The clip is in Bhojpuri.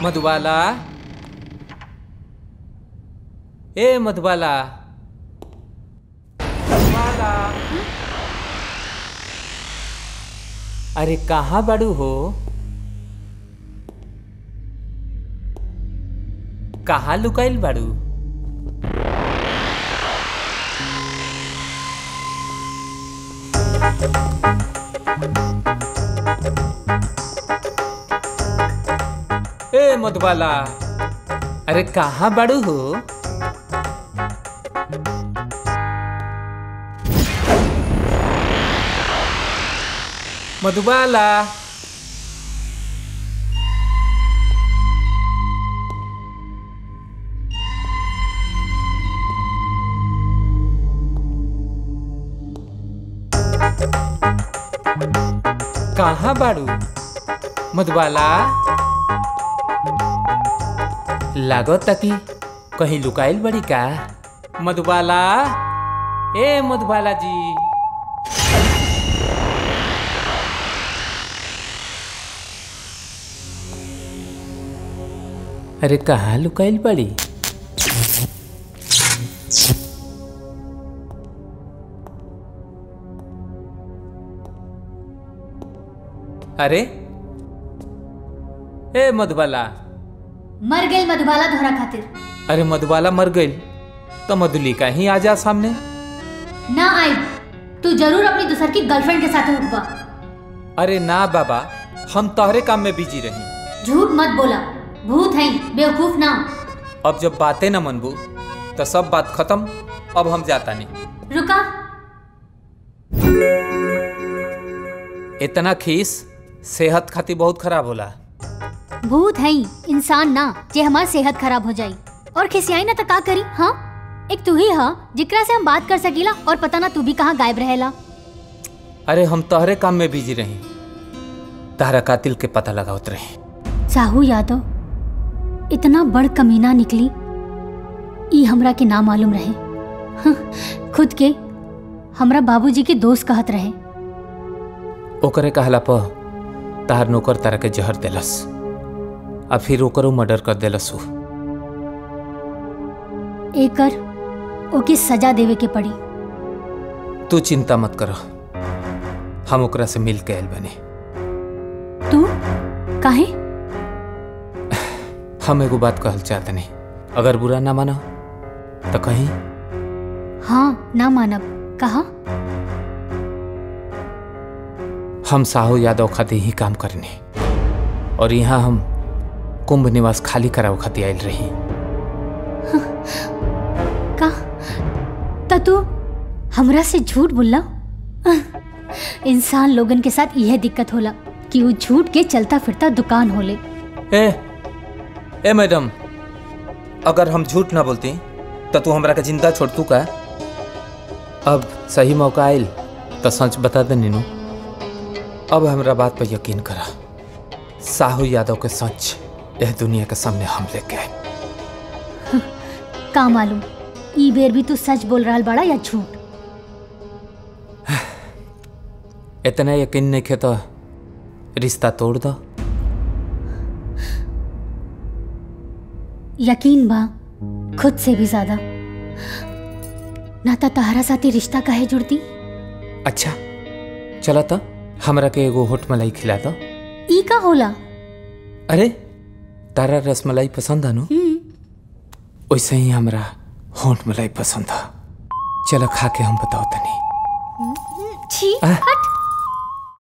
मधुबाला ए मधुबाला मधुबाला अरे कहाँ बड़ू हो कहाँ लुकाइल बाड़ू ए मधुबाला अरे कहाँ बड़ू हो मधुबाला कहाँ बाड़ू मधुबाला लागत कि कहीं लुकाइल बड़ी का मधुबाला ए मधुबाला जी अरे कहाँ लुकाइल बड़ी अरे ए मधुबाला मर गई मधुबाला धोरा खातिर अरे मधुबाला मर गई तो मधुलिका ही आ जा सामने ना आई तू जरूर अपनी दूसर की गर्लफ्रेंड के साथ उठबा अरे ना बाबा हम तोहरे काम में बिजी रही झूठ मत बोला भूत है बेवकूफ ना अब जब बातें न मनबू तो सब बात खत्म अब हम जाता नहीं रुका इतना खीस सेहत खातिर बहुत खराब होला भूत है इंसान ना जे हमार सेहत खराब हो जाई और खिसियाई ना तो का करी हाँ एक तू ही हा जिकरा से हम बात कर सकीला और पता ना तू भी कहाँ गायब रहेला अरे हम तोहरे काम में बिजी रही तारा कातिल के पता लगावत रहे साहू यादव इतना बड़ कमीना निकली ई हमरा के ना मालूम रहे हं, खुद के हमरा बाबूजी के दोस्त कहत रहे ओकरे कहला प तार नौकर तारा के जहर देलस आ फिर ओकरो मर्डर कर देलस उ एकर ओके सजा देवे के पड़ी तू चिंता मत कर हम ओकरा से मिल के आयल बने तू काहे हम एगो बात कहल चाहते नहीं अगर बुरा ना मानो तो कहीं हाँ ना मानब कहा हम साहू यादव खातिर ही काम करने और यहाँ हम कुंभ निवास खाली कराव खातिर आयल रही का त तू हमरा से झूठ बोलला इंसान लोगन के साथ यह दिक्कत होला कि वो झूठ के चलता फिरता दुकान होले ए ए मैडम अगर हम झूठ ना बोलती तो तू हमरा के जिंदा छोड़ तू का अब सही मौका आयल तो सच बता दे नीनू अब हमरा बात पर यकीन करा साहू यादव के सच यह दुनिया के सामने हम लेके आए का मालूम ई बेर भी तू सच बोल रहा बड़ा या झूठ इतना यकीन नहीं खे तो रिश्ता तोड़ दो यकीन बा खुद से भी ज्यादा ना तो तहरा साथी रिश्ता काहे जुड़ती अच्छा चला तो हमरा के एगो होट मलाई खिला दो ई का होला अरे तारा रसमलाई पसंद है नु वैसे ही हमरा होट मलाई पसंद है चलो खा के हम बताओ तनी छी आ? हट